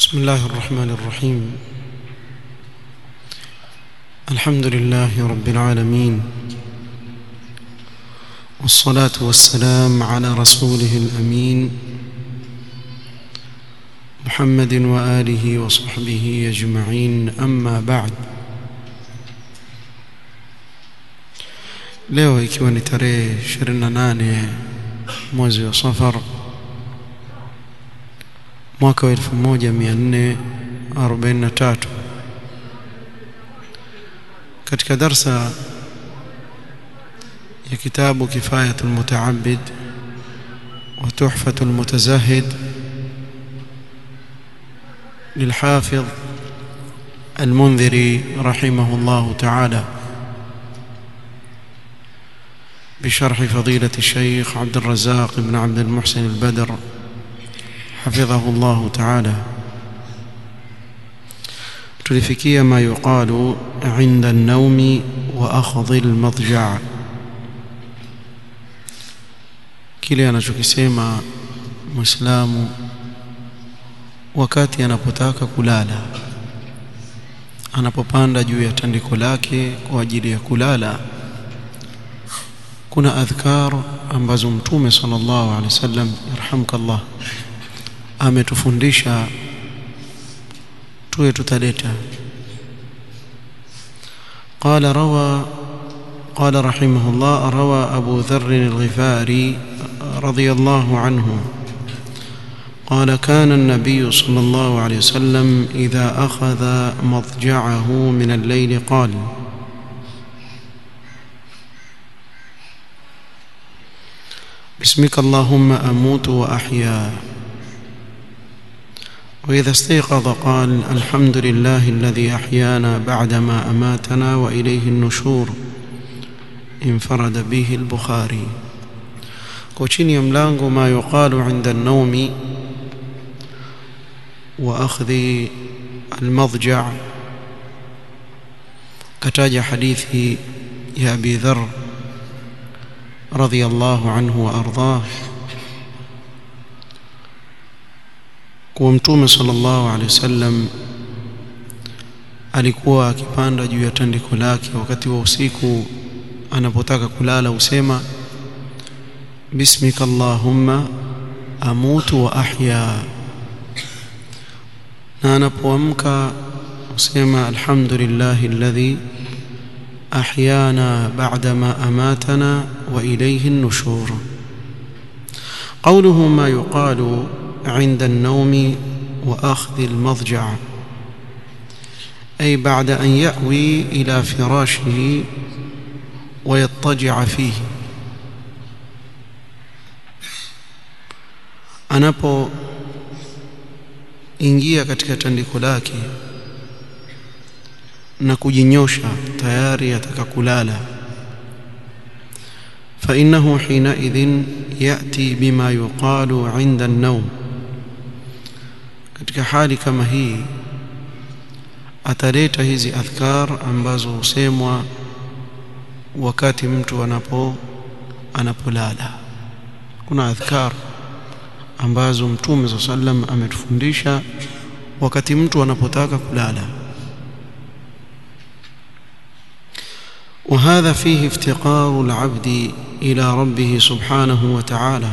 بسم الله الرحمن الرحيم الحمد لله رب العالمين والصلاة والسلام على رسوله الأمين محمد وآله وصحبه أجمعين أما بعد leo ikiwa ni tarehe 28 mwezi wa safar mwaka wa 1443 katika darsa ya kitabu kifayatu almutaabid wa tuhfatu almutazahid للحافظ المنذري رحمه الله تعالى بشرح فضيلة الشيخ عبد الرزاق بن عبد المحسن البدر حفظه الله تعالى tulifikia ma yuqalu inda an-nawmi wa akhdhi al-madja' kile anachokisema muislamu wakati anapotaka kulala anapopanda juu ya tandiko lake kwa ajili ya kulala kuna adhkar ambazo mtume sallallahu alaihi wasallam yarhamkallah ametufundisha tuwe tutaleta قال روى قال رحمه الله روى أبو ذر الغفاري رضي الله عنه قال كان النبي صلى الله عليه وسلم إذا أخذ مضجعه من الليل قال باسمك اللهم أموت وأحيا وإذا استيقظ قال الحمد لله الذي أحيانا بعدما أماتنا وإليه النشور انفرد به البخاري كوشين يملانغ ما يقال عند النوم وأخذ المضجع كتاج حديث يا أبي ذر رضي الله عنه وأرضاه kuwa mtume sallallahu alaihi wasallam alikuwa akipanda juu ya tandiko lake wakati wa usiku anapotaka kulala usema bismika allahumma amutu wa ahya na anapoamka usema alhamdulillahi alladhi ahyana ba'dama amatana wa ilayhi an-nushur قوله ما يقال عند النوم واخذ المضجع اي بعد ان ياوي الى فراشه ويضطجع فيه anapo ingia katika tandiko lake na kujinyosha tayari ataka kulala فإنه حينئذ يأتي بما يقال عند النوم katika hali kama hii ataleta hizi adhkar ambazo husemwa wakati mtu anapo anapolala kuna adhkar ambazo mtume sa sallam ametufundisha wakati mtu anapotaka kulala وهذا فيه افتقار العبد إلى ربه سبحانه وتعالى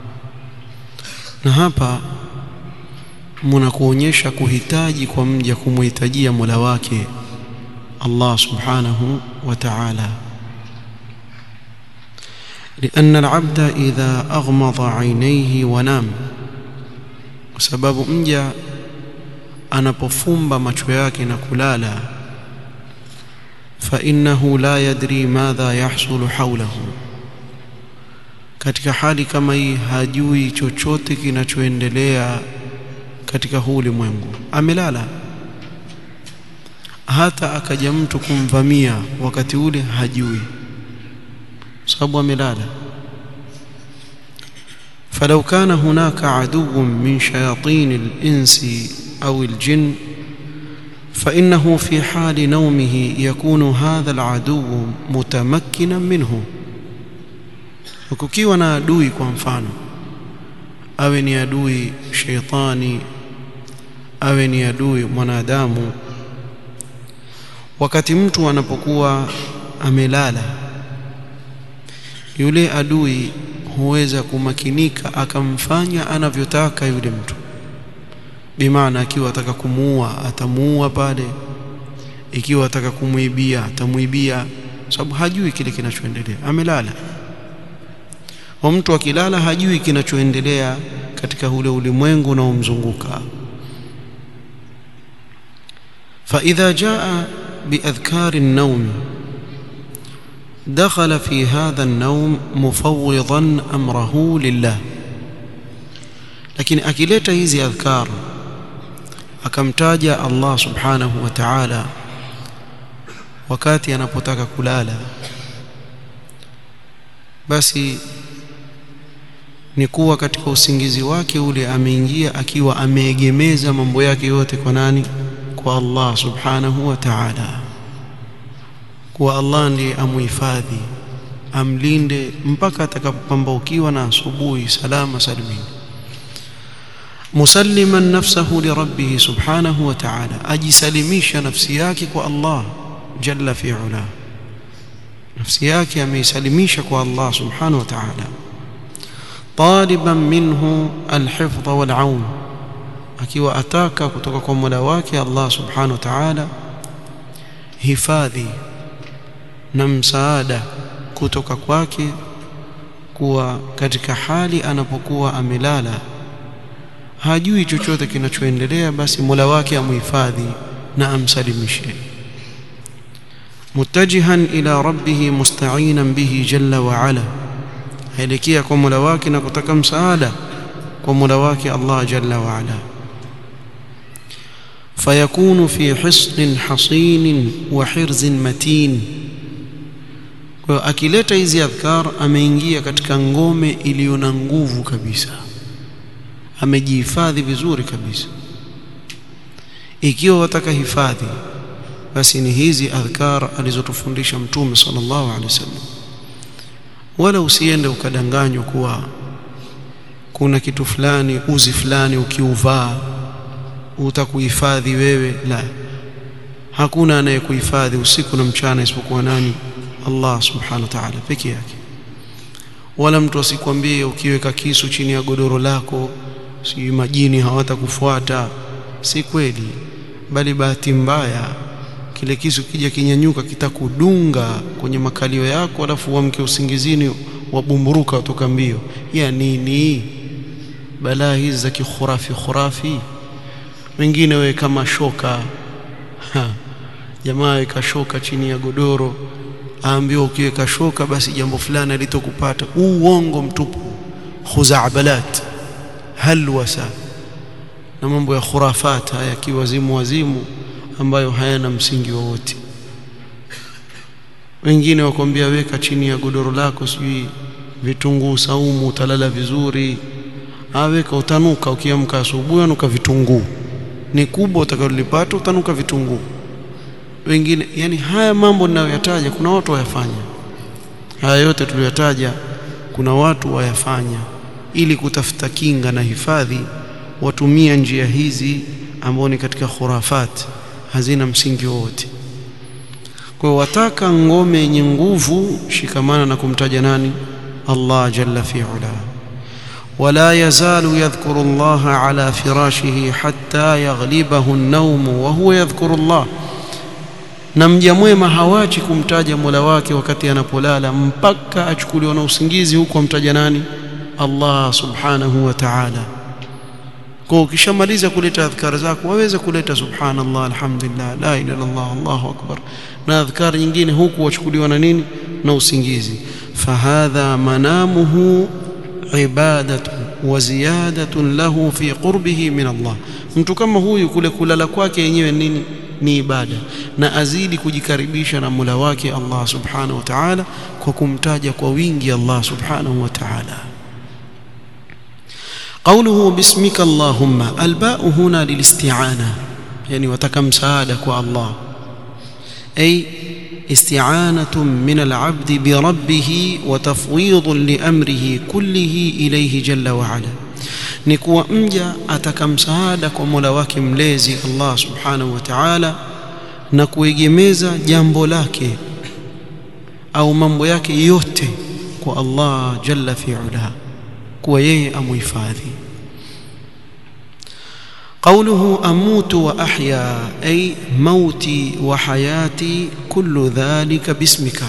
na hapa mnakuonyesha kuhitaji kwa mja kumhitajia Mola wake Allah subhanahu wa ta'ala لأن العبد إذا أغمض عينيه ونام وسبب mja anapofumba macho yake na kulala فإنه لا يدري ماذا يحصل حوله katika hali kama hii hajui chochote kinachoendelea katika huu ulimwengu amelala hata akaja mtu kumvamia wakati ule hajui sababu amelala فلو كان هناك عدو من شياطين الإنس أو الجن فإنه في حال نومه يكون هذا العدو متمكنا منه وكukiwa na adui kwa mfano awe ni adui sheitani awe ni adui mwanadamu wakati mtu anapokuwa amelala yule adui huweza kumakinika akamfanya anavyotaka yule mtu bimaana akiwa ataka kumuua atamuua pale ikiwa ataka kumwibia atamuibia sababu hajui kile kinachoendelea amelala wa mtu akilala hajui kinachoendelea katika ule ulimwengu unaomzunguka فإذا جاء بأذكار النوم دخل في هذا النوم مفوضا أمره لله لكن أكلت هذه أذكار akamtaja Allah subhanahu wa ta'ala wakati anapotaka kulala basi ni kuwa katika usingizi wake ule ameingia akiwa ameegemeza mambo yake yote kwa nani kwa Allah subhanahu wa ta'ala kuwa Allah ndiye amuhifadhi amlinde mpaka atakapopambaukiwa na asubuhi salama salimini musalliman nafsahu lirabbih subhanahu wa ta'ala ajisalimisha nafsi yake kwa Allah jalla fi ula nafsi yake ameisalimisha kwa Allah subhanahu wa ta'ala taliban minhu alhifdh walaun akiwa ataka kutoka kwa Mola wake Allah subhanahu wa ta'ala hifadhi na msaada kutoka kwake kuwa katika hali anapokuwa amelala hajui chochote kinachoendelea basi Mola wake amuhifadhi na amsalimishe mutajihan ila rabbih musta'inan bihi jalla wa ala haelekea kwa Mola wake na kutaka msaada kwa Mola wake Allah jalla wa ala فيكون في حصن حصين وحرز متين kwa akileta hizi adhkar ameingia katika ngome iliyo na nguvu kabisa amejihifadhi vizuri kabisa ikiwa wataka hifadhi basi ni hizi adhkar alizotufundisha mtume sallallahu alaihi wasallam wala usiende ukadanganywa kuwa kuna kitu fulani uzi fulani ukiuvaa utakuhifadhi wewe la hakuna anayekuhifadhi usiku na mchana isipokuwa nani Allah subhanahu wa ta'ala peke yake wala mtu asikwambie ukiweka kisu chini ya godoro lako si majini hawatakufuata si kweli bali bahati mbaya kile kisu kija kinyanyuka kitakudunga kwenye makalio yako alafu uamke usingizini wabumburuka kutoka mbio ya nini balaa hizi za kikhurafi khurafi wengine wewe kama shoka ha. jamaa weka shoka chini ya godoro aambiwa ukiweka shoka basi jambo fulani litokupata uongo mtupu khuzabalat halwasa na mambo ya khurafat haya kiwazimu wazimu ambayo hayana msingi wowote wengine wakwambia weka chini ya godoro lako sijui vitunguu saumu utalala vizuri aweka utanuka ukiamka asubuhi anuka vitunguu ni kubwa utakalolipata utanuka vitunguu wengine yani haya mambo ninayoyataja kuna watu wayafanya haya yote tuliyotaja kuna watu wayafanya ili kutafuta kinga na hifadhi watumia njia hizi ambao ni katika khurafat hazina msingi wowote kwa wataka ngome yenye nguvu shikamana na kumtaja nani Allah jalla fi ula ولا يزال يذكر الله على فراشه حتى يغلبه النوم وهو يذكر الله na mja mwema hawachi kumtaja Mola wake wakati anapolala mpaka achukuliwa na usingizi huko amtaja nani Allah subhanahu wa ta'ala kwa ukishamaliza kuleta adhkar zako waweza kuleta subhanallah alhamdulillah la ilaha illallah allahu akbar na adhkar nyingine huku wachukuliwa na nini na usingizi fahadha manamuhu ibadatu wa ziyadatun lahu fi qurbihi min Allah mtu kama huyu kule kulala kwake yenyewe nini ni ibada na azidi kujikaribisha na Mola wake Allah subhanahu wa ta'ala kwa kumtaja kwa wingi Allah subhanahu wa ta'ala قوله باسمك اللهم الباء هنا للاستعانة يعني وتكم سعادة الله أي استعانة من العبد بربه وتفويض لأمره كله إليه جل وعلا ni kuwa mja ataka msaada kwa Mola wake mlezi Allah subhanahu wa ta'ala na kuegemeza jambo lake au mambo yake yote kwa Allah jalla fi'ala kuwa yeye amuhifadhi قوله أموت وأحيا أي موتي وحياتي كل ذلك باسمك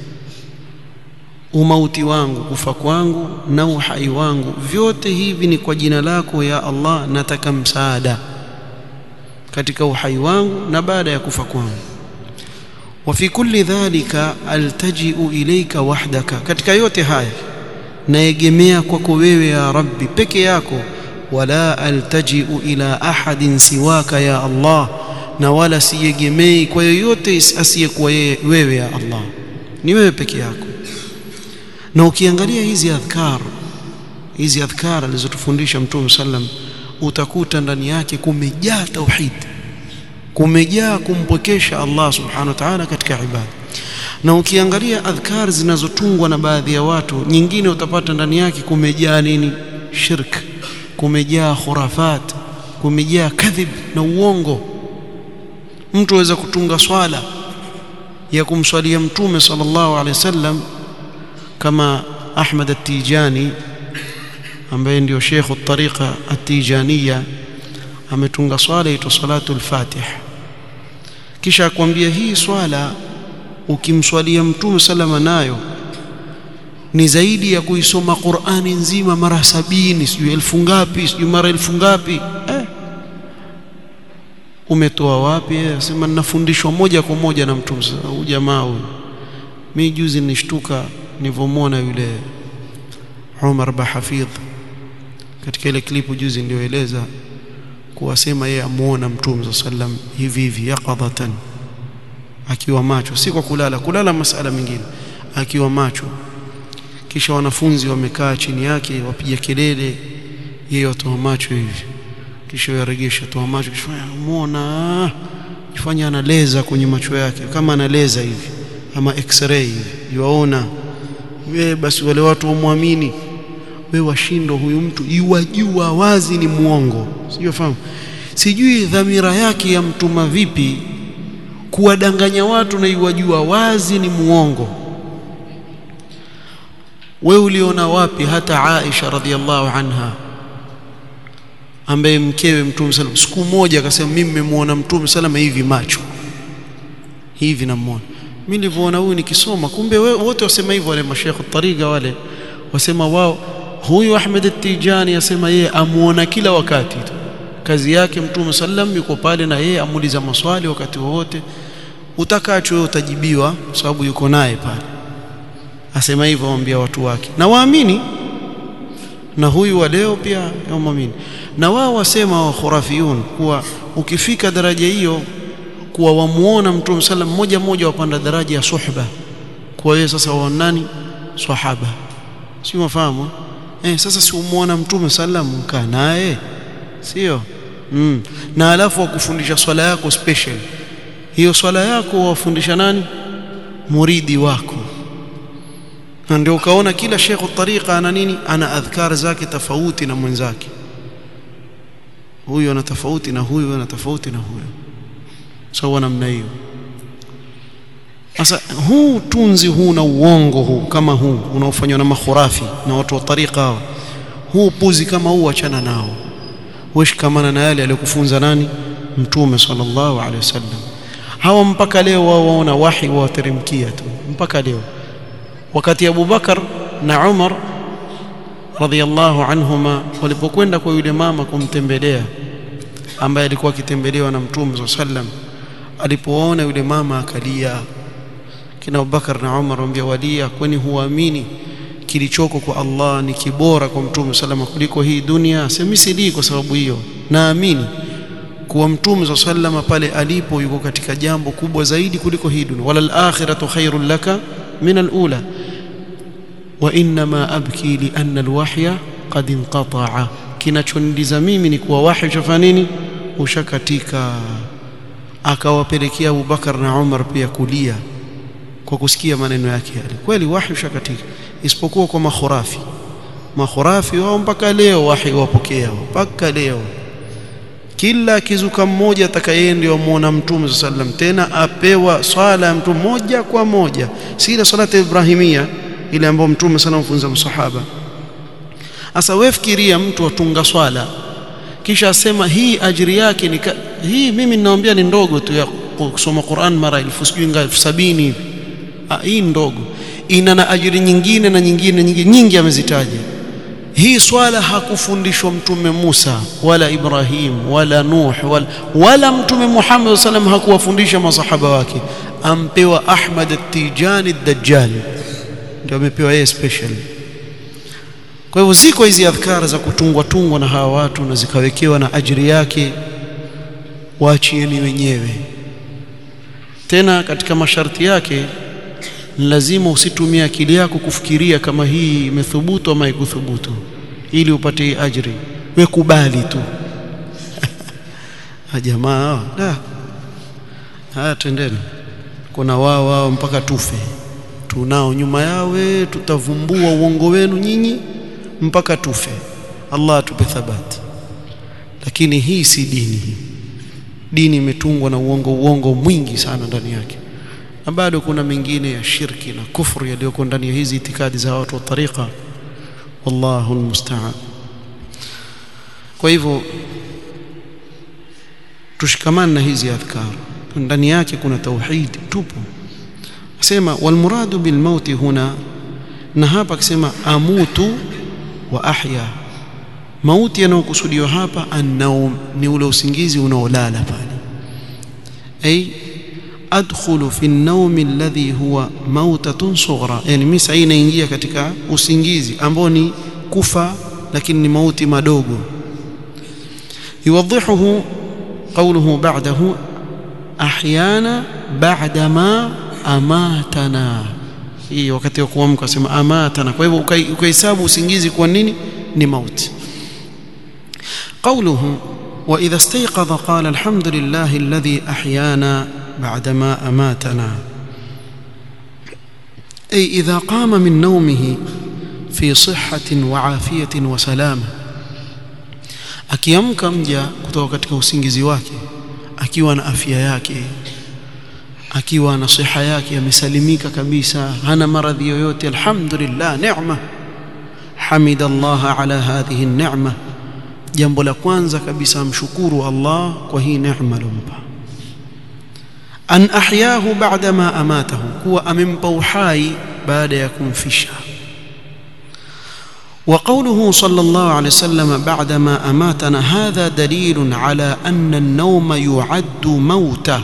umauti wangu kufa kwangu na uhai wangu vyote hivi ni kwa jina lako ya Allah nataka msaada katika uhai wangu na baada ya kufa kwangu wa fi kulli dhalika altaji'u ilayka wahdaka katika yote haya naegemea kwako wewe ya rabbi peke yako wala altaji'u ila ahadin siwaka ya Allah na wala siegemei kwa yoyote asiyekuwa wewe ya Allah ni wewe peke yako na ukiangalia hizi adhkar hizi adhkar alizotufundisha mtume sallam utakuta ndani yake kumejaa tauhid kumejaa kumpwekesha Allah subhanahu wa ta'ala katika ibada na ukiangalia adhkar zinazotungwa na baadhi ya watu nyingine utapata ndani yake kumejaa nini shirk kumejaa khurafat kumejaa kadhib na uongo mtu aweza kutunga swala ya kumswalia mtume sallallahu alaihi wasallam kama Ahmad at-Tijani ambaye ndio Sheikh at-Tariqa at-Tijaniya ametunga swala ito salatul Fatih kisha akwambia hii swala ukimswalia mtume salama nayo ni zaidi ya kuisoma Qur'ani nzima mara sabini sijui elfu ngapi sijui mara elfu ngapi eh. umetoa wapi sema ninafundishwa moja kwa moja na mtume huyu jamaa huyu mimi juzi nishtuka nilivyomwona yule Umar Bahafidh katika ile klipu juzi nilioeleza kuwasema yeye amuona mtume sallam hivi hivi yaqadhatan akiwa macho si kwa kulala kulala masala mengine akiwa macho kisha wanafunzi wamekaa chini yake wapiga kelele yeye watoa macho hivi kisha yaregesha toa macho kisha muona kifanya analeza kwenye macho yake kama analeza hivi ama x-ray hivi yuaona wewe basi wale watu wamwamini wewe washindo huyu mtu yuwajua wazi ni muongo sijui fahamu sijui dhamira yake ya mtuma vipi kuwadanganya watu na yuwajua wazi ni muongo wewe uliona wapi hata Aisha radhiallahu anha ambaye mkewe mtume sallam siku moja akasema mimi nimemwona mtume sallam hivi macho hivi namuona mimi nilivyoona huyu nikisoma kumbe wote wasema hivyo wale mashekhe tariga wale wasema wao huyu Ahmed at-Tijani asema yeye amuona kila wakati tu kazi yake mtume sallam yuko pale na yeye amuuliza maswali wakati wowote utakacho wewe utajibiwa sababu yuko naye pale asema hivyo waambia watu wake na waamini na huyu wa leo pia waamini na wao wasema wa khurafiyun kuwa ukifika daraja hiyo kuwa wamuona mtume sallam moja moja wapanda daraja ya suhba kwa hiyo sasa waonani sahaba si mafahamu eh sasa si umuona mtume sallam mkaa naye sio mm. na alafu wakufundisha swala yako special hiyo swala yako wafundisha nani muridi wako na ndio ukaona kila shekhu tariqa ana nini ana adhkar zake tofauti na mwenzake huyu ana tofauti na huyu ana tofauti na huyu sawa namna hiyo sasa huu tunzi huu na uongo huu kama huu unaofanywa na makhurafi na watu wa tariqa hawa huu puzi kama huu achana nao weshikamana na yale aliyokufunza nani mtume sallallahu alaihi wasallam hawa mpaka leo wao waona wahi wateremkia tu mpaka leo wakati Abu Bakar na Umar radhiallahu anhuma walipokwenda kwa yule mama kumtembelea ambaye alikuwa akitembelewa na mtume sallam alipoona yule mama akalia kina Abubakar na Umar wambia walia kwani huamini kilichoko kwa Allah ni kibora kwa mtume salama kuliko hii dunia semi sidii kwa sababu hiyo naamini kuwa mtume sallama pale alipo yuko katika jambo kubwa zaidi kuliko hii dunia wala al-akhiratu khairul laka min al-ula wa inma abki li anna al-wahya qad inqata'a kinachonidiza mimi ni kuwa wahi ushafanya nini ushakatika akawapelekea Abubakar na Umar pia kulia kwa kusikia maneno yake yale kweli wahi ushakatika isipokuwa kwa makhurafi makhurafi wao mpaka leo wahi wapokea mpaka leo kila kizuka mmoja atakayeye ndio amuona mtume sallam tena apewa swala ya mtume moja kwa moja si ile salati ibrahimia ile ambayo mtume sana mfunza msahaba sasa wewe fikiria mtu atunga swala kisha asema hii ajiri yake ni hii mimi ninaambia ni ndogo tu ya kusoma Qur'an mara elfu sijui ngapi sabini hivi hii ndogo ina na ajiri nyingine na nyingine nyingi nyingi amezitaja hii swala hakufundishwa mtume Musa wala Ibrahim wala Nuh wala, wala mtume Muhammad sallam hakuwafundisha masahaba wake ampewa Ahmad at-Tijani ad-Dajjal ndio amepewa yeye special kwa hivyo ziko hizi adhkara za kutungwa tungwa na hawa watu na zikawekewa na ajiri yake waachieni wenyewe tena katika masharti yake lazima usitumie akili yako kufikiria kama hii imethubutu ama haikuthubutu ili upate hii ajri we kubali tu jamaa da haya tendeni kuna wao wao mpaka tufe tunao nyuma yawe tutavumbua uongo wenu nyinyi mpaka tufe Allah atupe thabati lakini hii si dini dini imetungwa na uongo uongo mwingi sana ndani yake na bado kuna mengine ya shirki na kufru yaliyoko ndani ya hizi itikadi za watu wa tariqa wallahu almusta'an kwa hivyo tushikamane na hizi adhkar ndani yake kuna tauhid tupo asema walmuradu bilmauti huna na hapa akisema amutu wa ahya mauti yanayokusudiwa hapa annaum ni ule usingizi unaolala pale ay adkhulu fi an-nawm alladhi huwa mautatun sughra yani mimi sasa inaingia katika usingizi ambao ni kufa lakini ni mauti madogo yuwadhihuhu qawluhu ba'dahu ahyana ba'da ma amatana hii wakati wa kuamka sema amatana kwa hivyo ukahesabu usingizi kwa nini ni mauti قوله وإذا استيقظ قال الحمد لله الذي أحيانا بعدما أماتنا أي إذا قام من نومه في صحة وعافية وسلامة akiamka mja kutoka katika usingizi wake akiwa na afya yake akiwa na siha yake amesalimika kabisa hana maradhi yoyote alhamdulillah neema hamida Allah ala hadhihi an-ni'ma jambo la kwanza kabisa amshukuru Allah kwa hii neema alompa an ahyahu ba'da ma amatahu kuwa amempa uhai baada ya kumfisha وقوله صلى الله عليه وسلم بعدما أماتنا هذا دليل على أن النوم يعد موته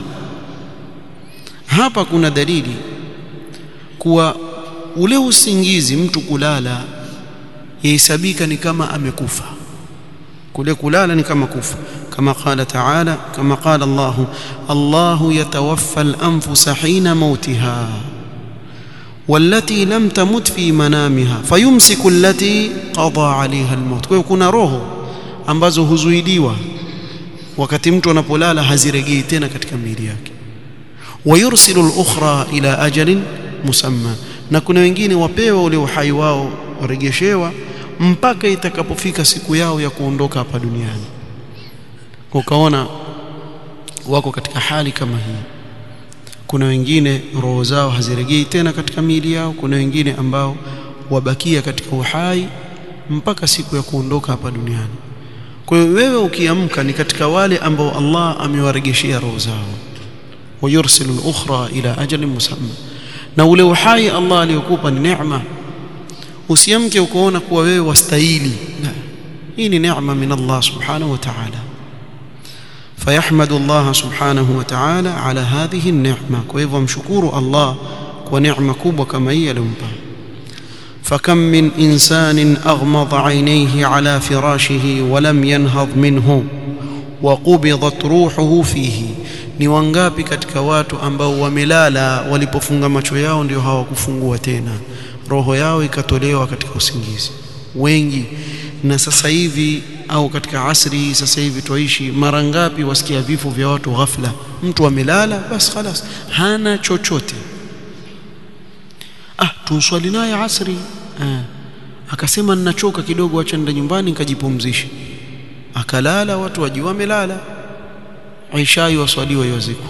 hapa kuna dalili kuwa ule usingizi mtu kulala yahesabika ni kama amekufa kule kulala ni kama kufa kama qala taala kama qala Allah Allah yatawaffa al-anfus hina mautiha والتي لم تمت في منامها فيمسك التي قضى عليها الموت kwa kuna roho ambazo huzuidiwa wakati mtu anapolala hazirejei tena katika miili yake ويرسل الأخرى إلى أجل مسمى na kuna wengine wapewa ule uhai wao warejeshewa mpaka itakapofika siku yao ya kuondoka hapa duniani ukaona wako katika hali kama hii kuna wengine roho zao hazirejei tena katika miili yao kuna wengine ambao wabakia katika uhai mpaka siku ya kuondoka hapa duniani kwa hiyo wewe ukiamka ni katika wale ambao Allah amewaregeshea roho zao ويرسل الأخرى إلى أجل مسمى na ule uhai Allah aliyokupa ni neema usiamke ukoona kuwa wewe wastahili hii ni neema min Allah subhanahu wa ta'ala fayahmadu Allah subhanahu wa ta'ala ala hadhihi an-ni'ma kwa hivyo mshukuru Allah kwa neema kubwa kama hii aliyompa فكم من إنسان أغمض عينيه على فراشه ولم ينهض منه وقبضت روحه فيه ni wangapi katika watu ambao wamelala walipofunga macho yao ndio hawakufungua tena roho yao ikatolewa katika usingizi wengi na sasa hivi au katika asri sasa hivi twaishi mara ngapi wasikia vifo vya watu ghafla mtu amelala basi خلاص hana chochote ah tuswali naye asri ah akasema ninachoka kidogo acha nenda nyumbani nikajipumzishe akalala watu wajua wamelala Aisha waswaliwa yoziko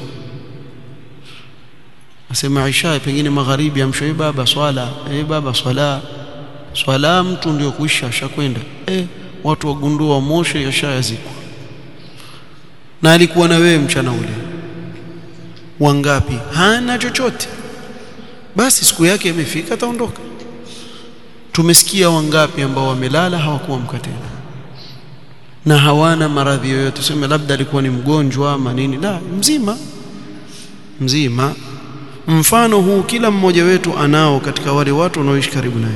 asema Aisha pengine magharibi amshoe baba swala eh baba swala swala mtu ndio kuisha ashakwenda eh watu wagundua moshe yashayazikwa na alikuwa na wewe mchana ule wangapi hana chochote basi siku yake imefika ataondoka tumesikia wangapi ambao wamelala hawakuamka tena na hawana maradhi yoyote tuseme labda alikuwa ni mgonjwa ama nini la mzima mzima mfano huu kila mmoja wetu anao katika wale watu wanaoishi karibu naye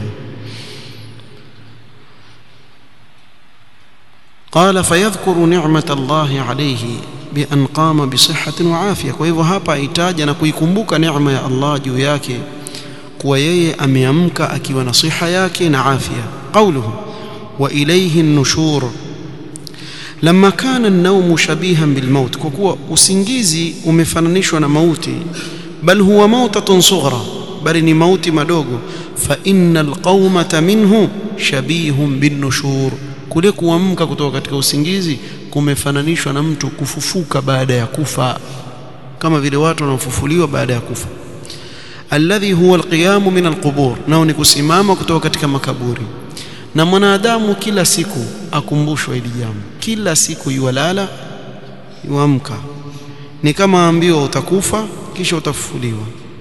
قال فيذكر نعمة الله عليه بأن قام بصحة وعافية kwa hivyo hapa aitaja na kuikumbuka neema ya Allah juu yake kuwa yeye ameamka akiwa na siha yake na afya قوله وإليه النشور لما كان النوم شبيها بالموت kwa kuwa usingizi umefananishwa na mauti bal huwa mautatun sughra bali ni mauti madogo fa innal qaumata minhu shabihun bin nushur kule kuamka kutoka katika usingizi kumefananishwa na mtu kufufuka baada ya kufa kama vile watu wanaofufuliwa baada ya kufa alladhi huwa alqiyamu min alqubur nao ni kusimama kutoka katika makaburi na mwanadamu kila siku akumbushwa hili jambo kila siku yuwalala yuamka ni kama ambiwa utakufa kisha utafufuliwa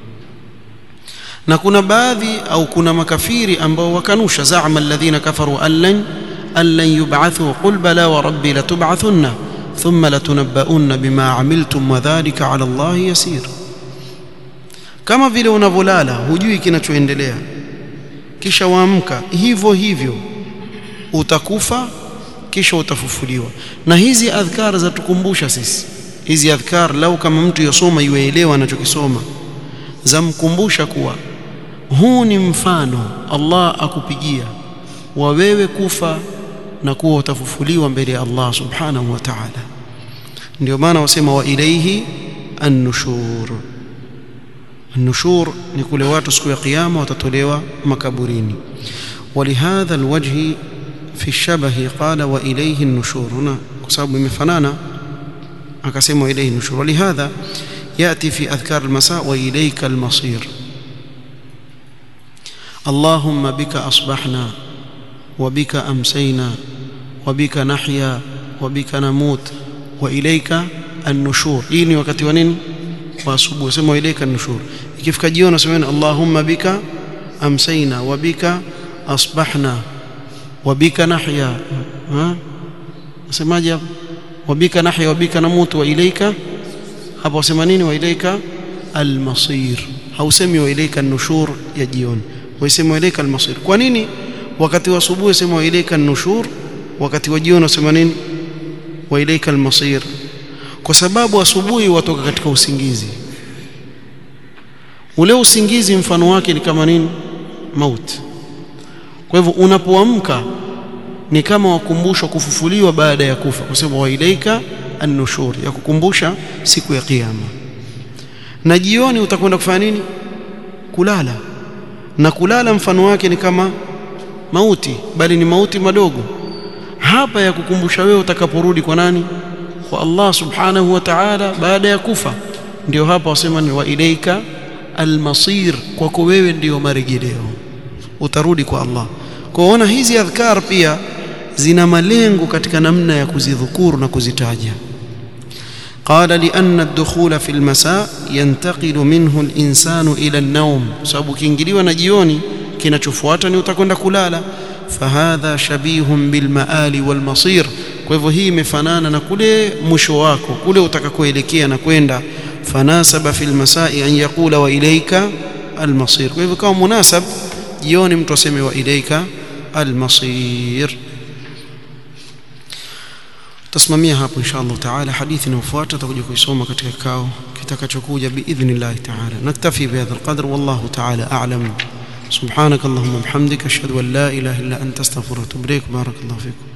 na kuna baadhi au kuna makafiri ambao wakanusha zaama alladhina kafaru allan allan yub'athu qul bala wa rabbi latub'athunna thumma latunabba'unna bima amiltum wa dhalika 'ala Allah yasir kama vile unavolala hujui kinachoendelea kisha waamka hivyo hivyo utakufa kisha utafufuliwa na hizi adhkar za tukumbusha sisi hizi adhkar lau kama mtu yosoma yuelewa anachokisoma zamkumbusha kuwa huu ni mfano Allah akupigia wa wewe kufa na kuwa utafufuliwa mbele ya Allah subhanahu wa ta'ala ndio maana wasema wa ilaihi an-nushur an-nushur ni kule watu siku ya kiyama watatolewa makaburini ولهذا الوجه في الشبه قال وإليه النشور هنا كسبب imefanana akasema ilayhi nushur ولهذا يأتي في أذكار المساء وإليك المصير اللهم بك أصبحنا وبك أمسينا وبك نحيا وبك نموت وإليك النشور hii ni wakati wa nini wa asubuhi sema ilaika nushur ikifika jioni sema Allahumma bika amsayna wa bika asbahna wa bika nahya ha nasemaje hapo wa bika nahya wa bika namutu wa ilaika hapo wasema nini wa ilaika almasir hausemi wa ilaika nushur ya jioni wasema wa ilaika almasir kwa nini wakati wa asubuhi sema wa ilaika nushur wakati wa jioni wasema nini wa ilaika almasir kwa sababu asubuhi watoka katika usingizi ule usingizi mfano wake ni kama nini mauti kwa hivyo unapoamka ni kama wakumbushwa kufufuliwa baada ya kufa kwa sababu wailaika an-nushur ya kukumbusha siku ya kiyama na jioni utakwenda kufanya nini kulala na kulala mfano wake ni kama mauti bali ni mauti madogo hapa ya kukumbusha wewe utakaporudi kwa nani kwa Allah subhanahu wa ta'ala baada ya kufa ndio hapa wasema ni wa ilaika almasir kwako wewe ndio marejeleo utarudi kwa Allah kwaona hizi adhkar pia zina malengo katika namna ya kuzidhukuru na kuzitaja قال لأن الدخول في المساء ينتقل منه الإنسان إلى النوم sababu kiingiliwa na jioni kinachofuata ni utakwenda kulala fahadha shabihun bilmaali walmasir kwa hivyo hii imefanana na kule mwisho wako kule utakakoelekea na kwenda fanasaba fil masai an yaqula wa ilayka almasir kwa hivyo kama munasab jioni mtu aseme wa ilayka almasir tasimamia hapo insha Allah taala hadithi inayofuata tutakuja kuisoma katika kikao kitakachokuja biidhnillah taala naktafi bihadha alqadr wallahu taala a'lam سبحانك اللهم وبحمدك اشهد ان لا اله الا انت استغفرك واتوب اليك بارك الله فيكم